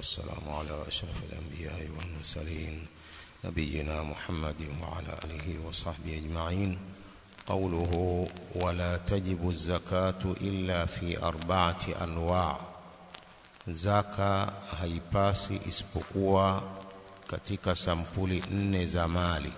والسلام على أشرف الأنبياء والمرسلين نبينا محمد وعلى آله وصحبه أجمعين قوله ولا تجب الزكاة إلا في أربعة أنواع zaka haipasi isipokuwa katika sampuli nne za mali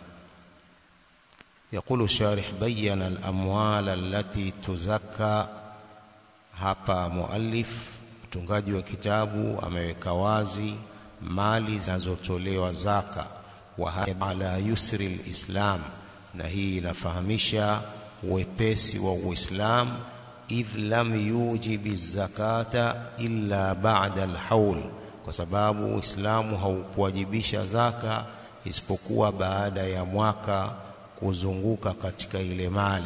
يقول الشارح بين الأموال التي تزكى hapa muallif mtungaji wa kitabu ameweka wazi mali zinazotolewa zaka wa ala yusri alislam na hii inafahamisha wepesi wa Uislamu idh lam yujibi zakata illa ba'da alhaul kwa sababu Uislamu haukuwajibisha zaka isipokuwa baada ya mwaka kuzunguka katika ile mali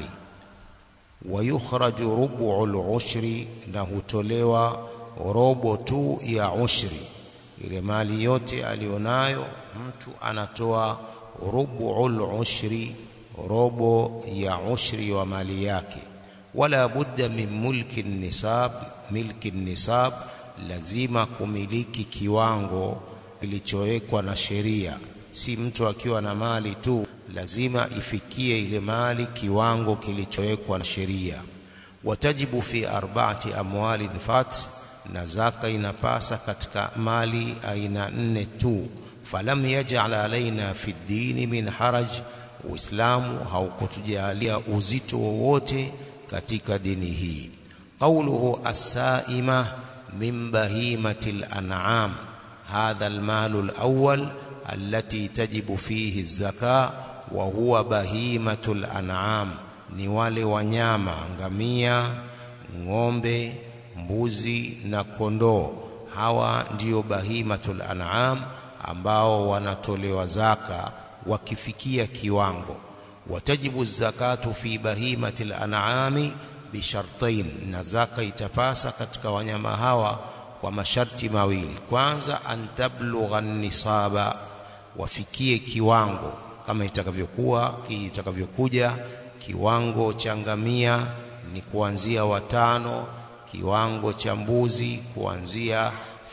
wayukhraju rubu'ul ushri na hutolewa robo tu ya ushri ile mali yote alionayo mtu anatoa rubu'ul ushri robo ya ushri wa mali yake wala budda min mulki nisab milki nisab lazima kumiliki kiwango kilichowekwa na sheria si mtu akiwa na mali tu lazima ifikie ile mali kiwango kilichowekwa na sheria watajibu fi arba'ati amwalin fat na zaka inapasa katika mali aina nne tu falam yaj'al alaina fi dini min haraj uislamu haukutujalia uzito wowote katika dini hii qawluhu as-sa'ima min bahimatil an'am hadha al-malu al-awwal التي تجب فيه الزكاه وهو بهيمه الانعام ni wale wanyama ngamia ng'ombe mbuzi na kondoo hawa ndiyo bahimatul an'am ambao wanatolewa zaka wakifikia kiwango watajibu zakatu fi bahimatil an'ami bishartain na zaka itapasa katika wanyama hawa kwa masharti mawili kwanza antablugha nisaba wafikie kiwango kama itakavyokuwa itakavyokuja kiwango cha ngamia ni kuanzia watano kiwango cha mbuzi kuanzia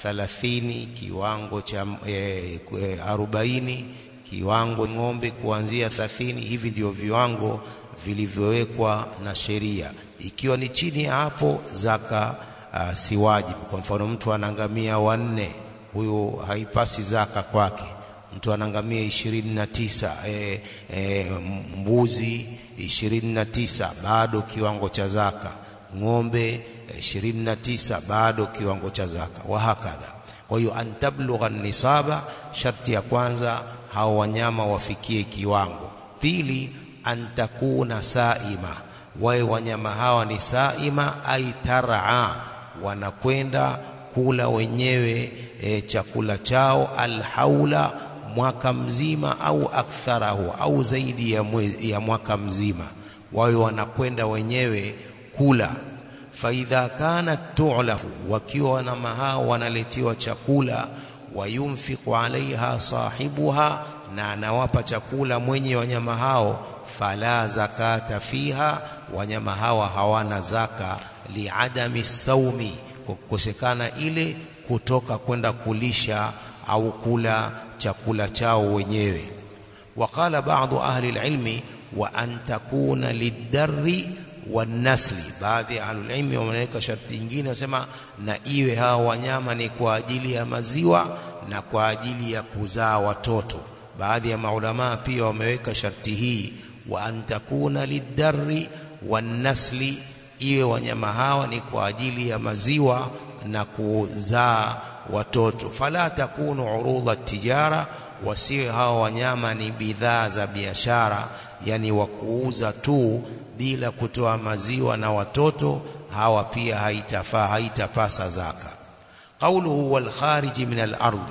30 kiwango cha e, e, arobaini kiwango ng'ombe kuanzia 30 hivi ndio viwango vilivyowekwa na sheria ikiwa ni chini ya hapo zaka uh, si wajibu kwa mfano mtu anangamia wanne huyo haipasi zaka kwake mtu anangamia ishirini na tisa e, e, mbuzi ishirini na tisa bado kiwango cha zaka ng'ombe ishirini na tisa bado kiwango cha zaka wahakadha kwa hiyo antablugha nisaba sharti ya kwanza hao wanyama wafikie kiwango pili antakuna saima wawe wanyama hawa ni saima ai taraa wanakwenda kula wenyewe e, chakula chao alhaula mwaka mzima au aktharahu au zaidi ya, mwe, ya mwaka mzima wawe wanakwenda wenyewe kula faidha kanat tu'lafu wakiwa wanama hao wanaletiwa chakula wayunfiqu alaiha sahibuha na anawapa chakula mwenye wanyama hao fala zakata fiha wanyama hawa hawana zaka liadami saumi kwa kukosekana ile kutoka kwenda kulisha au kula chakula chao wenyewe waqala baadhi ahli alilmi wa an takuna lidarri wanasli baadhi ya ahlulilmi wameweka sharti nyingine wasema na iwe hawa wanyama ni kwa ajili ya maziwa na kwa ajili ya kuzaa watoto baadhi ya maulamaa pia wameweka sharti hii wa an takuna lidarri wanasli iwe wanyama hawa ni kwa ajili ya maziwa na kuzaa watoto fala takunu urudha tijara wasiwe hawa wanyama ni bidhaa za biashara yani wa kuuza tu bila kutoa maziwa na watoto hawa pia haitafaa haitapasa zaka qauluhu wal khariji min al ardi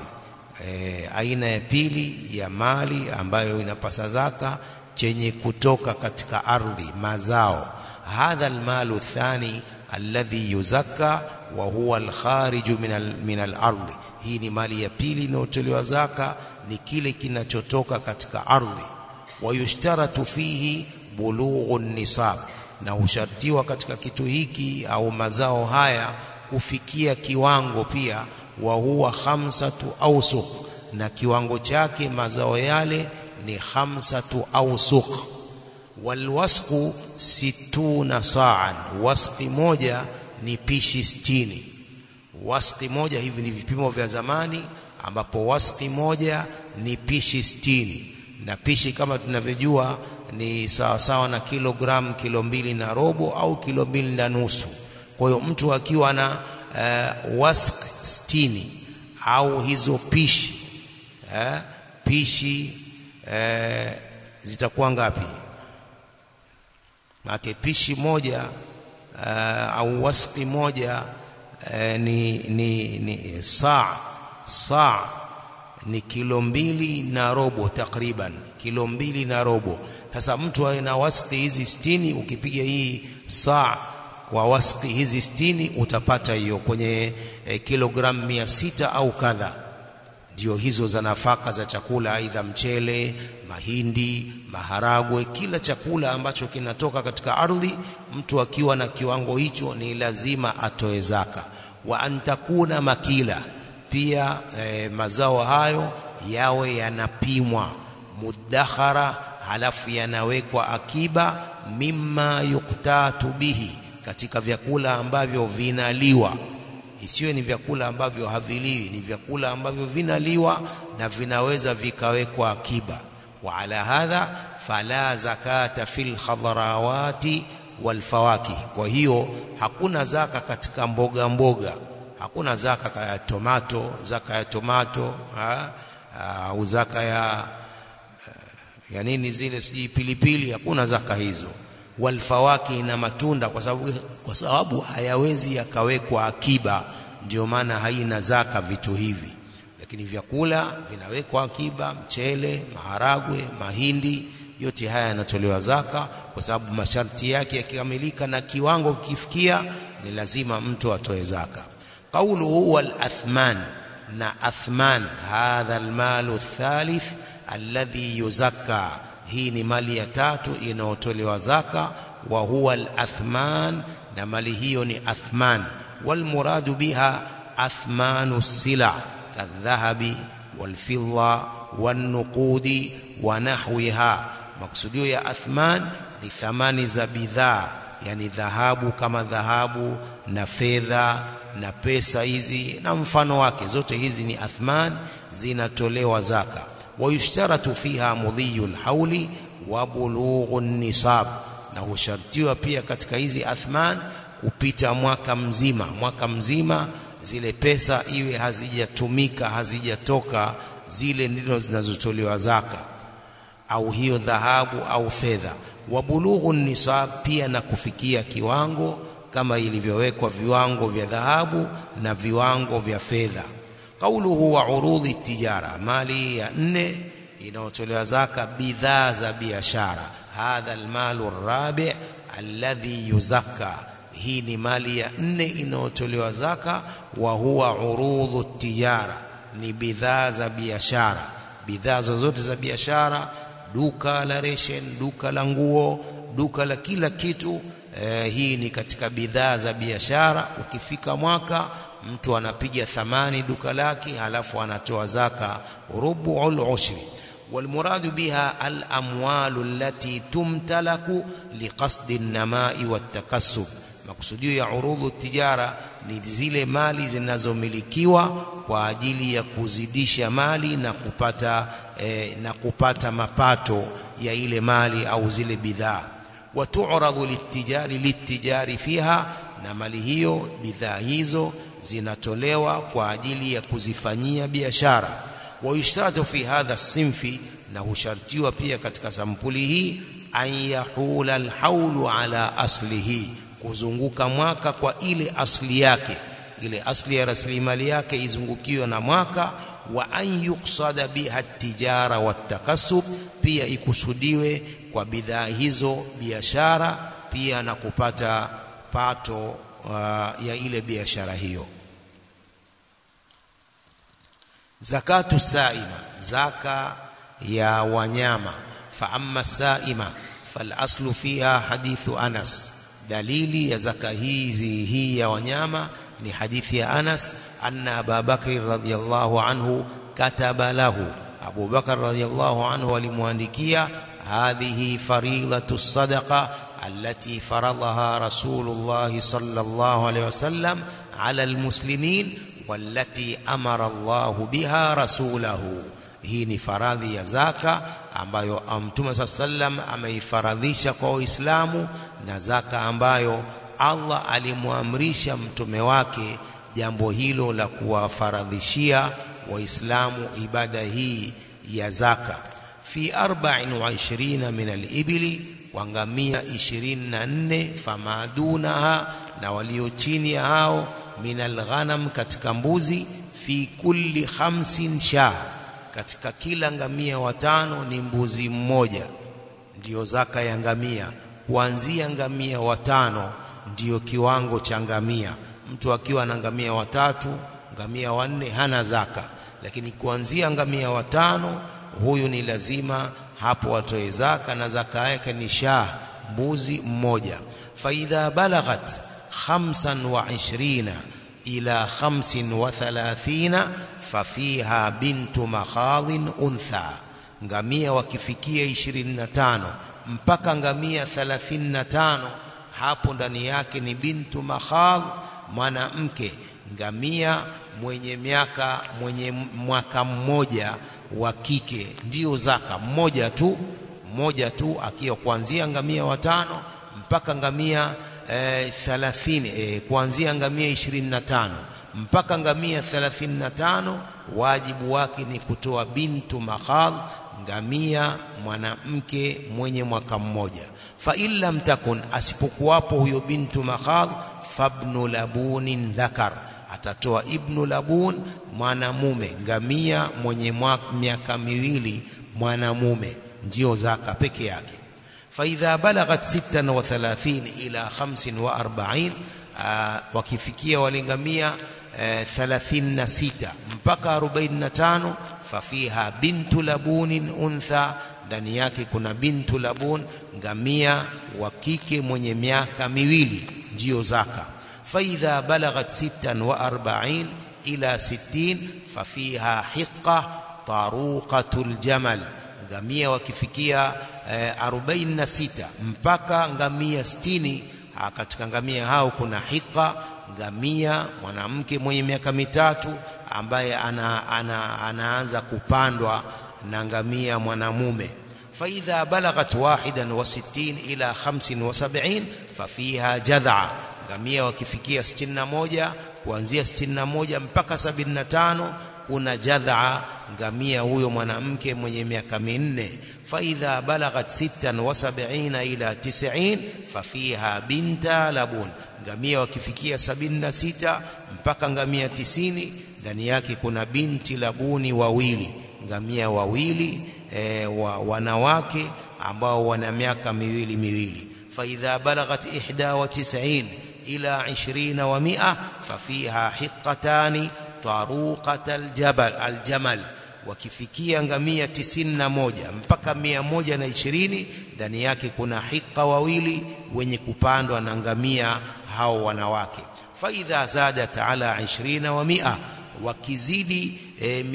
e, aina ya pili ya mali ambayo inapasa zaka chenye kutoka katika ardhi mazao hadha al malu thani alladhi yuzakka wa huwa al khariju min al min al ardi hii ni mali ya pili inayotolewa zaka ni kile kinachotoka katika ardhi wayushtaratu fihi bulughu nisab na hushartiwa katika kitu hiki au mazao haya kufikia kiwango pia wa huwa khamsatu awsuq na kiwango chake mazao yale ni khamsatu awsuq walwasqu situna sa'an wasqi moja ni pishi sitini wasqi moja hivi ni vipimo vya zamani ambapo wasqi moja ni pishi sitini na pishi kama tunavyojua ni sawa sawa na kilogramu kilo mbili na robo au kilo mbili na nusu kwa hiyo mtu akiwa na uh, wasq sitini au hizo pishi uh, pishi uh, zitakuwa ngapi maana pishi moja uh, au wasqi moja uh, ni, ni, ni saa saa ni kilo mbili na robo takriban kilo mbili na robo sasa mtu awe na wasqi hizi sitini ukipiga hii saa kwa wasqi hizi sitini utapata hiyo kwenye eh, kilogramu mia sita au kadha ndio hizo za nafaka za chakula aidha mchele mahindi maharagwe kila chakula ambacho kinatoka katika ardhi mtu akiwa na kiwango hicho ni lazima atoe zaka wa antakuna makila pia eh, mazao hayo yawe yanapimwa mudakhara halafu yanawekwa akiba mimma yuktatu bihi katika vyakula ambavyo vinaliwa isiwe ni vyakula ambavyo haviliwi ni vyakula ambavyo vinaliwa na vinaweza vikawekwa akiba wa ala hadha fala zakata fil khadrawati wal fawakih kwa hiyo hakuna zaka katika mboga mboga hakuna zaka ya tomato zaka ya tomato au zaka ya ya nini zile sijui pilipili hakuna zaka hizo walfawaki na matunda kwa sababu kwa sababu hayawezi yakawekwa akiba ndio maana haina zaka vitu hivi lakini vyakula vinawekwa akiba mchele maharagwe mahindi yote haya yanatolewa zaka kwa sababu masharti yake yakikamilika na kiwango kifikia ni lazima mtu atoe zaka qawluhu wal athman na athman hadha almalu thalith alladhi yuzakka hii ni mali ya tatu inayotolewa zaka wa huwa al-athman na mali hiyo ni athman wal muradu biha athmanu sila kadhahabi wal fidda wan nuqudi wa nahwiha maksudio ya athman ni thamani za bidhaa yani dhahabu kama dhahabu na fedha na pesa hizi na mfano wake zote hizi ni athman zinatolewa zaka ويشترط فيها مضي الحول وبلوغ النصاب na hushartiwa pia katika hizi athman kupita mwaka mzima mwaka mzima zile pesa iwe hazijatumika hazijatoka zile ndizo zinazotolewa zaka au hiyo dhahabu au fedha wabulughu nisab pia na kufikia kiwango kama ilivyowekwa viwango vya dhahabu na viwango vya fedha qauluhu wa urudhi tijara mali ya nne inayotolewa zaka bidhaa za biashara hadha almalu rabi alladhi yuzakka hii ni mali ya nne inayotolewa zaka wa huwa urudhu tijara ni bidhaa za biashara bidhaa zozote za biashara duka la reshen duka la nguo duka la kila kitu eh, hii ni katika bidhaa za biashara ukifika mwaka mtu anapiga thamani duka lake halafu anatoa zaka rubu'ul ushri والمراد بها الأموال التي تمتلك لقصد النماء والتكسب makusudio ya urudhu tijara ni zile mali zinazomilikiwa kwa ajili ya kuzidisha mali na kupata eh, na kupata mapato ya ile mali au zile bidhaa watu'radu litijari litijari fiha na mali hiyo bidhaa hizo zinatolewa kwa ajili ya kuzifanyia biashara wayushtaratu fi hadha sinfi na hushartiwa pia katika sampuli hii an yahula alhaulu ala aslihi kuzunguka mwaka kwa ile asli yake ile asli ya rasilimali yake izungukiwe na mwaka wa an yuqsada biha tijara watakasub pia ikusudiwe kwa bidhaa hizo biashara pia na kupata pato uh, ya ile biashara hiyo zakatu saima zaka ya wanyama fa amma saima fal aslu fiha hadithu anas dalili ya zaka hizi hii ya wanyama ni hadithi ya Anas anna Abu Bakr radhiyallahu anhu kataba lahu Abu Bakar radhiyallahu anhu alimwandikia hadhihi faridatu sadaqa allati faradaha Rasulullah sallallahu alayhi wasallam ala almuslimin wallati amara Allah biha rasulahu hii ni faradhi ya zaka ambayo Mtume sallam ameifaradhisha kwa Waislamu na zaka ambayo Allah alimwamrisha mtume wake jambo hilo la kuwafaradhishia waislamu ibada hii ya zaka fi 24 min al-ibli wa ngamia 24 famadunaha na walio chini ya hao min al-ghanam katika mbuzi fi kulli khamsin sha katika kila ngamia watano ni mbuzi mmoja ndiyo zaka ya ngamia kuanzia ngamia watano ndiyo kiwango cha ngamia mtu akiwa na ngamia watatu ngamia wanne hana zaka lakini kuanzia ngamia watano huyu ni lazima hapo watoe zaka na zaka yake ni shah mbuzi mmoja faidha balaghat khamsan wa ishrina ila khamsin wa thalathina fafiha bintu makhadhin untha ngamia wakifikia 25 mpaka ngamia 35 hapo ndani yake ni bintu makhadh mwanamke ngamia mwenye miaka mwenye mwaka mmoja wa kike ndio zaka mmoja tu mmoja tu akiwa kuanzia ngamia watano mpaka ngamia e, 30 e, kuanzia ngamia 25 mpaka ngamia 35 wajibu wake ni kutoa bintu makhadh ngamia mwanamke mwenye mwaka mmoja fa in lam takun asipokuwapo huyo bintu makhadh fabnu labunin dhakar atatoa ibnu labun mwanamume ngamia mwenye miaka miwili mwanamume ndio zaka peke yake faidha balaghat 36 ila 45 wakifikia walingamia 36 mpaka 45 fafiha bintu labunin untha ndani yake kuna bintu labun ngamia wa kike mwenye miaka miwili ndiyo zaka faidha balaghat 46 ila 60 fafiha hiqa taruqatul jamal ngamia wakifikia eh, 46 mpaka ngamia 60 katika ngamia hao kuna hiqa ngamia mwanamke mwenye miaka mitatu ambaye ana, ana, anaanza kupandwa na ngamia mwanamume faidha balaghat wahidan wa sittin ila khamsin wa sab'in fafiha jadha ngamia wakifikia 61 kuanzia 61 mpaka 75 kuna jadha ngamia huyo mwanamke mwenye miaka minne faidha balaghat sittan wa sab'ina ila 90 fafiha binta labun ngamia wakifikia 76 mpaka ngamia 90 ndani yake kuna binti labuni wawili ngamia wawili e, wa, wanawake ambao wana miaka miwili miwili faidha balaghat 91 ila 20 wa 100 fafiha hiqatani taruqat aljabal aljamal wakifikia ngamia 91 mpaka 120 ndani yake kuna hiqa wawili wenye kupandwa na ngamia hao wanawake faidha zadat ala 20 wa 100 wakizidi e,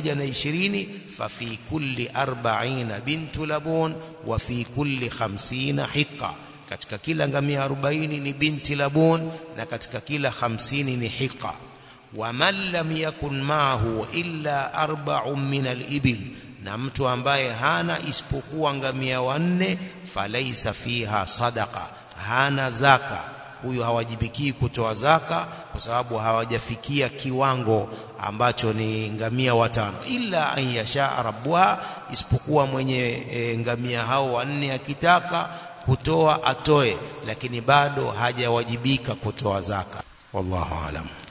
120 fafi kulli 40 bintu labun wa fi kulli 50 hiqa katika kila ngamia 40 ni binti labun na katika kila 50 ni hiqa waman lam yakun maahu illa arba'un min al-ibil na mtu ambaye hana isipokuwa ngamia wanne falaisa fiha sadaqa hana zaka huyo hawajibikii kutoa zaka kwa sababu hawajafikia kiwango ambacho ni ngamia watano illa an yasha rabbuha isipokuwa mwenye e, ngamia hao wanne akitaka kutoa atoe lakini bado hajawajibika kutoa zaka wallahu alam